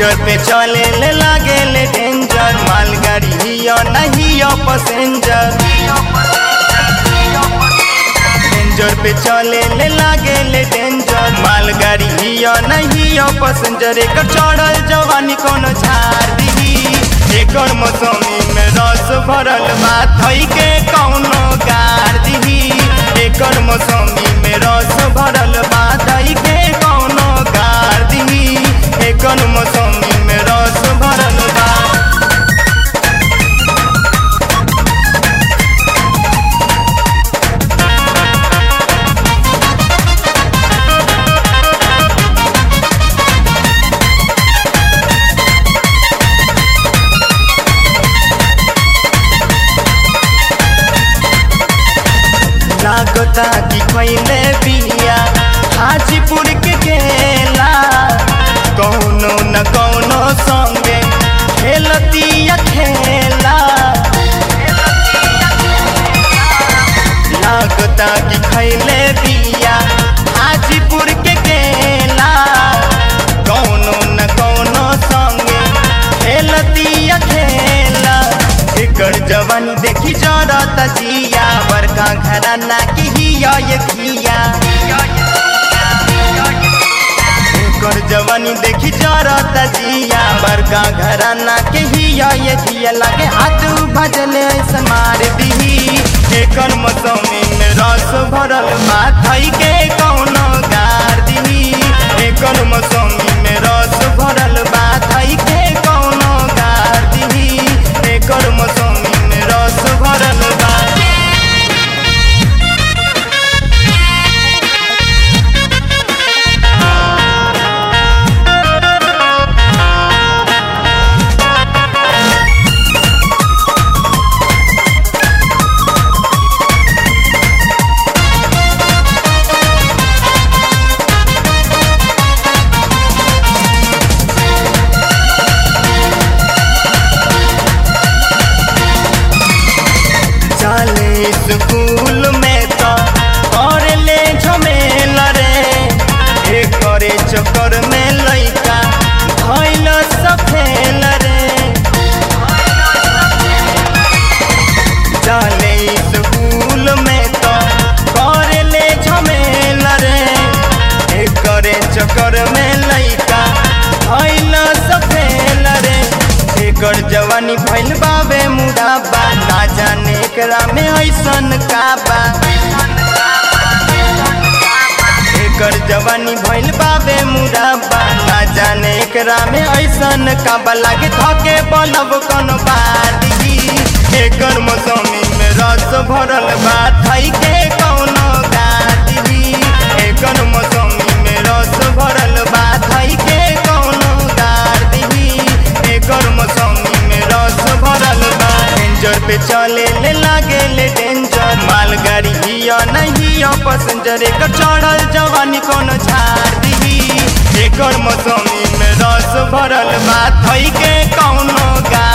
danger पे चले ले लागे ले डेंजर मालगाड़ी हियो नहीं यो पैसेंजर डेंजर पे चले ले लागे ले डेंजर मालगाड़ी हियो नहीं यो पैसेंजर एकर चढ़ल जवानी कोनो झाड़ दी एकर मौसमी में रस भरल बा थई के कौनो गार दी एकर मौसमी में रस भरल बा थई के कौनो गार दी एकर मौसमी में रस भरल बा लागता कि खैले बिया हाजीपुर के केला कौनो न कौनो संगे खेलतिया खेला लागता कि खैले बिया हाजीपुर के केला कौनो न कौनो संगे खेलतिया खेला एकर जवानी देखी जरत जिया बड़का घराना की हिया ये खिया एकर जवानी देखी जरत जिया बड़का घराना के हिया ये खिया लगे हाथ भजले ऐसा मार दी एकर मौसमी में रस भरल माथई के कौनो गार दी एकर मौसमी में रस भरल माथई के कौनो गार दी एकर मौसमी में रस भरल बा चले स्कूल में तो कर ले झमेला रे एक करे चक्कर में लइका भइल सफेल रे चले स्कूल में तो कर ले झमेला रे एक करे चक्कर में लइका भइल सफेल रे एकर जवानी भइल बावे मुडाबा ना जाने एकरा में ऐसन का बा एकर जवानी भइल बावे मुडाबा ना जाने एकरा में ऐसन का बा लागे धके बलब कोनो बादी एकर मौसमी में रस भरल बा थई के कौनो गादी एकर मौसमी में रस भरल बा थई के कौनो गादी एकर मौसमी में रस भरल बा डेंजर पे चले ले लागे ले डेंजर मालगाड़ी हिया नहीं यो पैसेंजर एकर चढ़ल जवानी कोनो झाड़ दी एकर मौसमी में रस भरल बा थई के कौनो गा